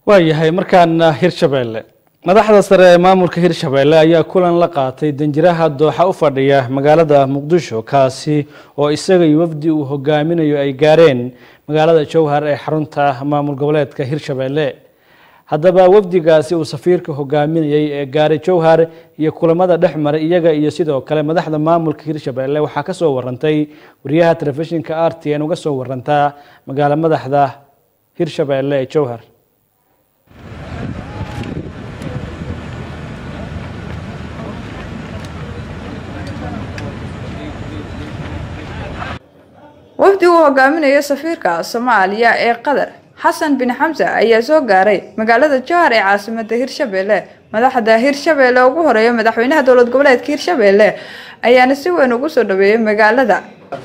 waayahay markaana hirshabeelle madaxda sare ee maamulka hirshabeelle ayaa kulan la qaatay danjiraha dooxa u fadhiya magaalada muqdisho kaasi oo isaga iyo wafdi uu hogaaminayo ay gaareen magaalada jowhar ee xarunta maamul goboleedka hirshabeelle haddaba wafdigaasi uu safiirka hogaaminayay ee gaaray jowhar iyo kulamada dhex maray iyaga iyo sidoo kale madaxda maamulka hirshabeelle waxaa kasoo warantay wariyaha telefishinka r t n uga soo warantaa magaalo madaxda hirshabeelle ee jowhar wafdi uu hogaaminayo safiirka soomaaliya ee qatar xasan bin xamse ayaa soo gaaray magaalada jowhar ee caasimada hirshabeelle madaxda hirshabeelle ugu horeeya madaxweynaha dowlad goboleedka hirshabeelle ayaana si weyn ugu soo dhaweeyay magaalada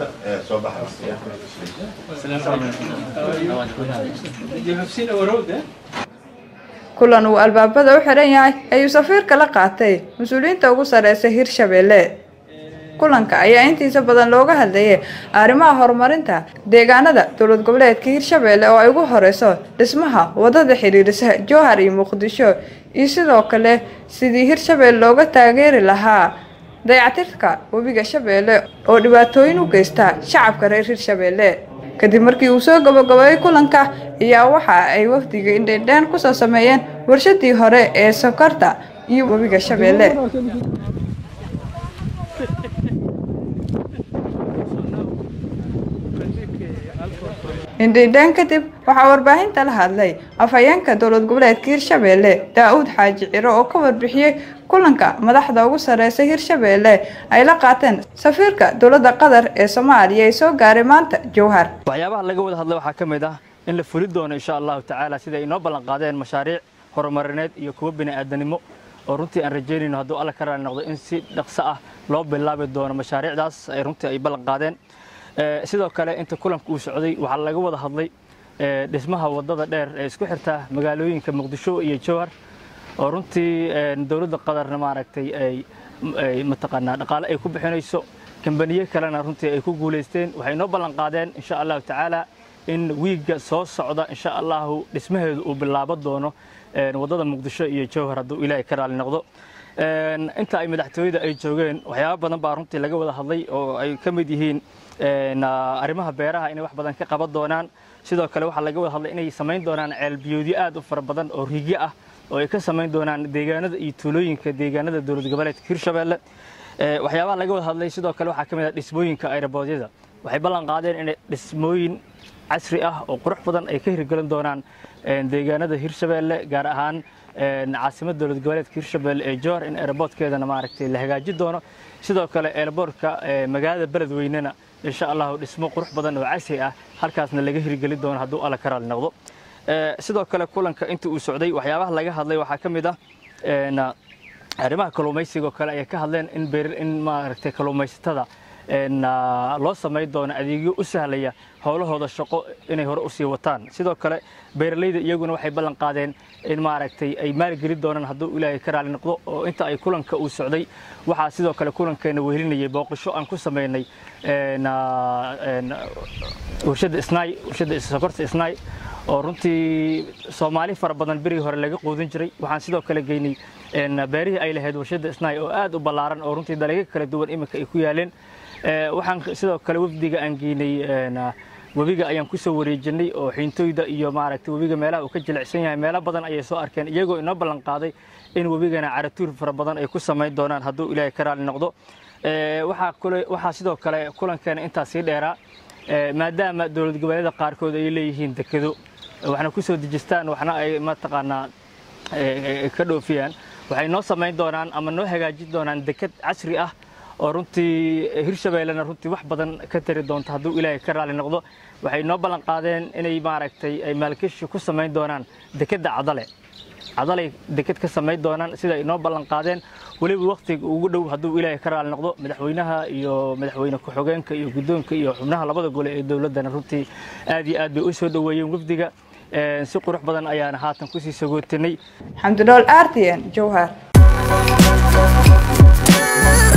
kulan uu albaabada u xiran yahay ayuu safiirka la qaatay mas-uuliyiinta ugu sareysa hirshabeelle kulanka ayaa intiisa badan looga hadlayay arrimaha horumarinta deegaanada dowlad goboleedka hirshabeelle oo ay ugu horeyso dhismaha wadada xiriirisa jowhar iyo muqdisho iyo sidoo kale sidii hirshabeelle looga taageeri lahaa dayactirka webiga shabeelle oo dhibaatooyin u geysta shacabka reer hirshabeelle kadib markii uu soo gabagabeeyey kulanka ayaa waxa ay wafdiga indhendhaan kusoo sameeyeen warshadii hore ee sokorta iyo webiga shabeelle indhendhaan kadib waxaa warbaahinta la hadlay afhayeenka dowlad goboleedka hirshabeelle daa-uud xaaji ciro oo ka warbixiyey kulanka madaxda ugu sareysa hirshabeelle ay la qaateen safiirka dowladda qatar ee soomaaliya ee soo gaaray maanta jowhar waxyaabaha laga wada hadlay waxaa ka mid ah in la fuli doono insha allahu tacaala sida ay inoo ballan qaadeen mashaariic horumarineed iyo kuwo bini'aadanimo oo runtii aan rajaynayno hadduu alla ka raali noqdo in si dhaqso ah loo bilaabi doono mashaariicdaas ay runtii ay ballan qaadeen sidoo kale inta kulanka uu socday waxaa laga wada hadlay dhismaha wadada dheer ee isku xirta magaalooyinka muqdisho iyo jowhar oo runtii dowladda qatarna maaragtay ay mataqaanaa dhaqaale ay ku bixinayso kambaniyo kalena runtii ay ku guulaysteen waxay noo ballan qaadeen insha allahu tacaala in wiigga soo socda insha allahu dhismaheedu uu bilaabo doono wadada muqdisho iyo jowhar hadduu ilaahay ka raali noqdo inta ay madaxtooyada ay joogeen waxyaaba badan baa runtii laga wada hadlay oo ay ka mid yihiin arrimaha beeraha inay wax badan ka qaban doonaan sidoo kale waxaa laga wada hadlay inay samayn doonaan ceelbiyoodyo aad u fara badan oo riigyo ah oo ay ka samayn doonaan deegaanada iyo tuulooyinka deegaanada dowlad goboleedka hirshabeelle waxyaabaha laga wada hadlay sidoo kale waxaa ka mid ah dhismooyinka ayraboodyada waxay ballan qaadeen inay dhismooyin casri ah oo qurux badan ay ka hirgelin doonaan deegaanada hirshabeelle gaar ahaan caasimada dowlad goboleedka hirshabeelle ee jowhar in aeroboortkeedana maaragtay la hagaajin doono sidoo kale aeroboortka magaalada beledweynena insha allahu dhismo qurux badan oo casri ah halkaasna laga hirgelin doono hadduu alla ka raali noqdo sidoo kale kulanka inta uu socday waxyaabaha laga hadlay waxaa ka mid ah arrimaha kalluumaysiga oo kale ayay ka hadleen in in maaragtay kalluumaysatada loo samayn doono adeegyo u sahlaya howlahooda shaqo inay hore usii wataan sidoo kale beeralayda iyaguna waxay ballan qaadeen in maaragtay ay maalgelin doonaan hadduu ilaahay ka raali noqdo oo inta ay kulanka uu socday waxaa sidoo kale kulankeena wehelinayay booqasho aan ku sameynay warshadda isnaay warshadda sokorta isnaay oo runtii soomaali fara badan berigii hore laga quudin jiray waxaan sidoo kale geynay beerihii ay lahayd warshadda isnaay oo aad u ballaaran oo runtii dalagyo kala duwan iminka ay ku yaaleen waxaan sidoo kale wafdiga aan geynay webiga ayaan kusoo wareejinay oo xiintooyda iyo maaragtay webiga meelaha uu ka jilicsan yahay meelo badan ayay soo arkeen iyagoo inoo ballan qaaday in webigana caratuur fara badan ay ku samayn doonaan hadduu ilaahay ka raali noqdo waxaa kule waxaa sidoo kale kulankeena intaa sii dheeraa maadaama dowlad goboleeda qaarkood ay leeyihiin dekedo waxna kusoo dejistaan waxna ay mataqaanaa ka dhoofiyaan waxay noo samayn doonaan ama noo hagaajin doonaan deked casri ah oo runtii hirshabeellena runtii wax badan ka tari doonto hadduu ilaahay ka raali noqdo waxay noo ballan qaadeen inay maaragtay ay maalgashi ku samayn doonaan dekedda cadale cadalay deked ka samayn doonaan sida ay noo ballan qaadeen weliba wakhtiga ugu dhow hadduu ilaahay ka raali noqdo madaxweynaha iyo madaxweyne ku-xogeenka iyo guddoonka iyo xubnaha labada gole ee dowladdana runtii aad iyo aad bay u soo dhoweeyeen wafdiga si qurux badan ayaana haatan kusii sagootinay xamdinool artn jowhar